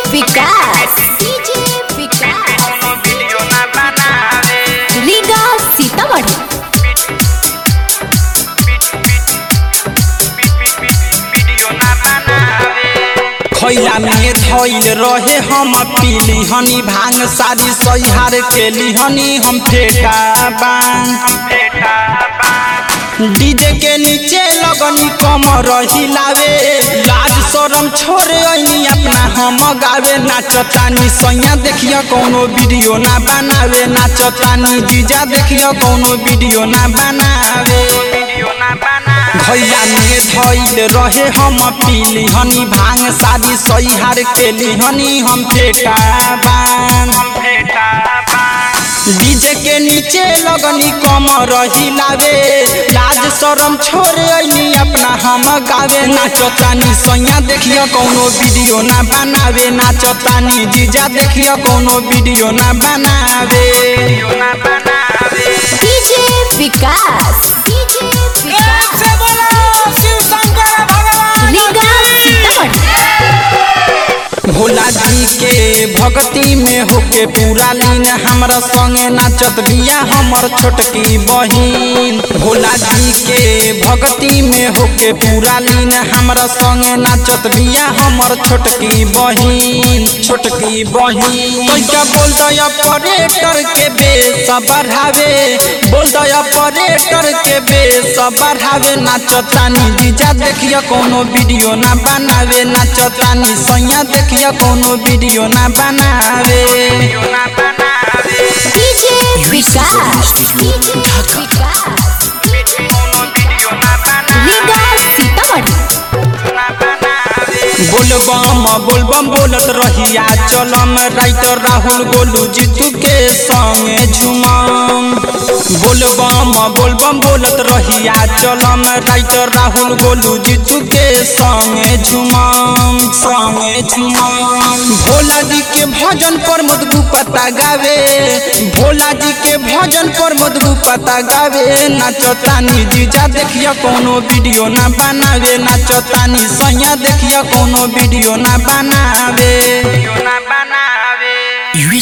विकास DJ विकास कोनो video ना बनावे रीगा सीतामढ़ी वीडियो ना बनावे खैला में धैल रहे हम पीली हनी भांग सारी सहिहार के लिहनी हम फेटा बांग बेटा बा डीजे के नीचे लगनी कमर हिलावे लाज शरम छोड़े ऐनी अपना हम गावे नाचतानी सैया देखियो कोनो वीडियो ना बनावे नाचतानी जीजा देखियो कोनो वीडियो ना बनावे वीडियो ना बनावे भैया में धैल रहे हम पीली हनी भांग शादी सहिहार के लिहनी हम फेटा बांग बेटा बा डीजे के नीचे लगनी कमर हिलावे लाज शरम छोड़े ऐनी अपना हम गावे नाचतानी सैया देखियो कोनो वीडियो ना बनावे नाचतानी जीजा देखियो कोनो वीडियो ना बनावे वीडियो ना बनावे डीजे विकास डीजे विकास रीगा सीतामढ़ी भोला जी के भक्ति में होके पूरा लीन हमरा संगे नाचत बिया हमर छोटकी बहिन भोला जी के भक्ति में होके पूरा लीन हमरा संगे नाचत बिया हमर छोटकी बहिन छोटकी बहिन तैका बोल दय ऑपरेटर के बेस बढ़ावे बोल दय ऑपरेटर के बेस बढ़ावे नाचतानी जीजा देखियो कोनो वीडियो ना बनावे नाचतानी सैया देखियो कोनो वीडियो ना बनावे वीडियो ना बनावे डीजे विकास डीजे विकास कोनो वीडियो ना बनावे रीगा सीतामढ़ी ना बनावे बोलबम बोलबम बोलत रहिया चलम राइटर राहुल गोलू जीतू के संगे झुमम बोलबम बोलबम बोलत रहिया चलम राइटर राहुल गोलू जीतू के संगे झुमम संगे झुमम भोला जी के भजन पर मधु पता गावे भोला जी के भजन पर मधु पता गावे नाचतानी जीजा देखियो कोनो वीडियो ना बनावे नाचतानी सैया देखियो कोनो वीडियो ना बनावे वीडियो ना बनावे